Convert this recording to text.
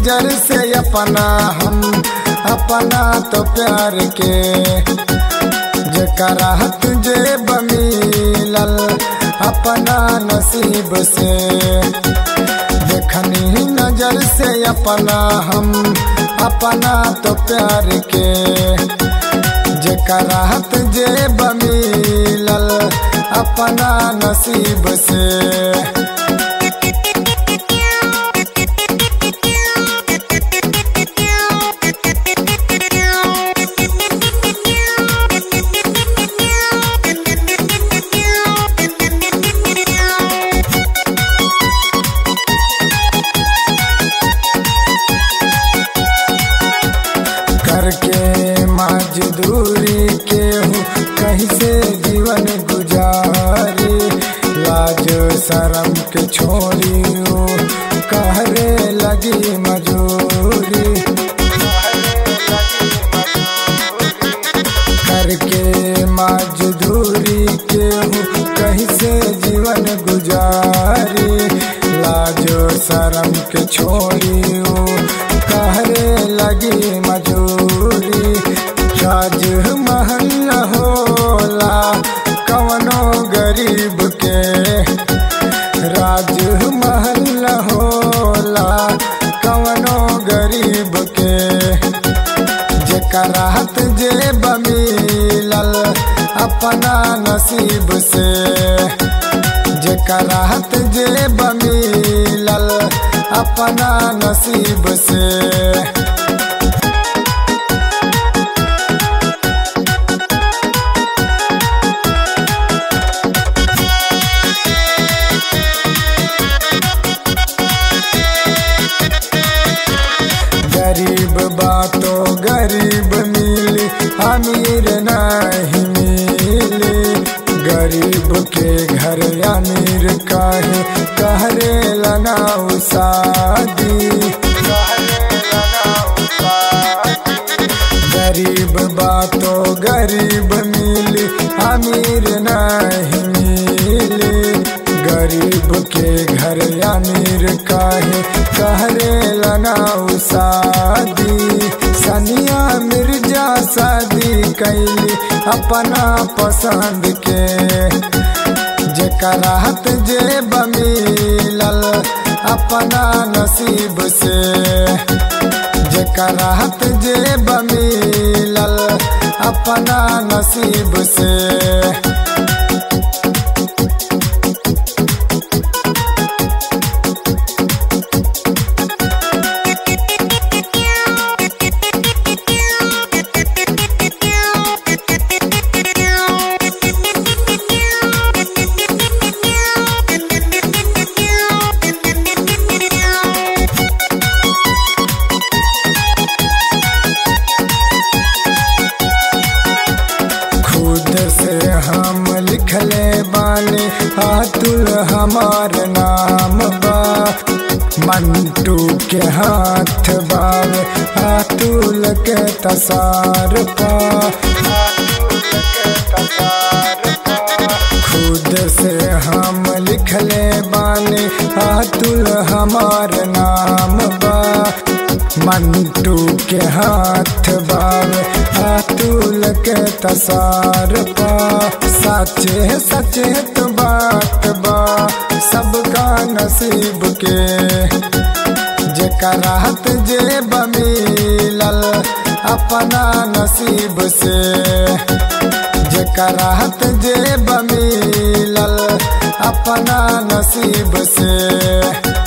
नजर से अपना हम अपना तो प्यार के जकरा तुझे बमिलल अपना नसीब से देखनी नजर से अपना हम अपना तो प्यार के जकरा तुझे बमिलल अपना नसीब से करके मजदूरी के हूँ कहीं से जीवन गुजारी लाज शरम के छोड़ी हूँ कहरे लगी मजूरी करके मजदूरी के हूँ कहीं से जीवन गुजारी लाजो शरम के छोड़ी हूँ कहरे लगी मजूरी राज महल होला कवनो गरीब के राज महल होला कवनो गरीब के जकरा जे बमिलल अपना नसीब से जकरा जे बमिलल अपना नसीब से गरीब बातो गरीब मिली अमीर नहीं मिली गरीब के घर अमीर काहे कहरे लगाऊ शादी गरीब बातो गरीब मिली अमीर नहीं मिली गरीब के घर अमीर काहे कहरे लगाऊ शादी सनिया मिर्जा शादी कैली अपना पसंद के जकरा जे बमिलल अपना नसीब से जकरा जे बमिलल अपना नसीब से खुद से हम लिखले बानी हाथुल हमार नाम बा मंटू के हाथ बाव हाथुल के तसार पा खुद से हम लिखले बानी हाथुल हमार नाम बा मंटू के हाथ बाव हाथुल के तसार पा सचे सचेत बात बा सबका नसीब के जकरा जे बमिलल अपना नसीब से जकरा जे बमिलल अपना नसीब से